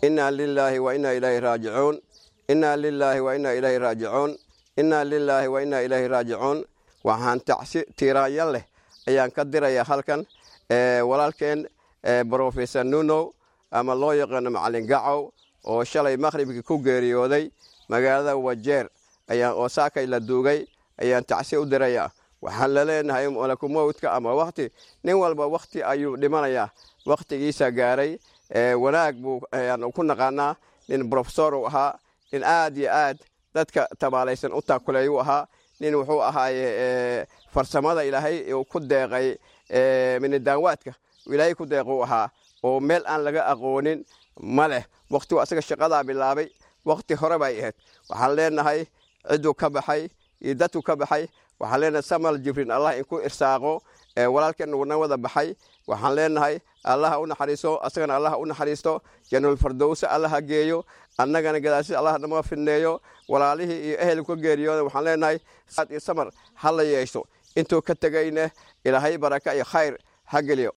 innaa lilaahi wa innaa ilaahi raajicuun innaa lilaahi wa innaa ilaahi raajicuun innaa lilaahi wa innaa ilaahi raajicuun waxaan tacsi tiiraanyo leh ayaan ka dirayaa halkan walaalkeen brofesor nunow ama loo yaqaano macalin gacow oo shalay maqhribkii ku geeriyooday magaalada wajeer ayaan oo saakay la duugay ayaan tacsi u dirayaa waxaan la leenahay malakumowdka ama wakhti nin walba wakhti ayuu dhimanayaa wakhtigiisa gaaray wanaag buu ayaan ku naqaanaa nin brofesor uu ahaa nin aad iyo aad dadka tabaalaysan u taakuleeyuu ahaa nin wuxuu ahaaye farsamada ilaahay uu ku deeqay minidaanwaadka ilaahay ku deequu ahaa oo meel aan laga aqoonin ma leh wakhtigu asaga shaqadaa bilaabay wakhti hore bay ahayd waxaan leenahay cidduu ka baxay iyo dadku ka baxay waxaan leenahay samal jibrin allah inku irsaaqo walaalkeen uuna wada baxay waxaan leenahay allaha u naxariiso asagana allaha u naxariisto janul fardowse allaha geeyo annagana gadaashis allah nama fidneeyo walaalihii iyo ehelku ka geeriyooda waxaan leenahay saad iyo samar ha la yeesho intuu ka tegayne ilaahay baraka iyo khayr ha geliyo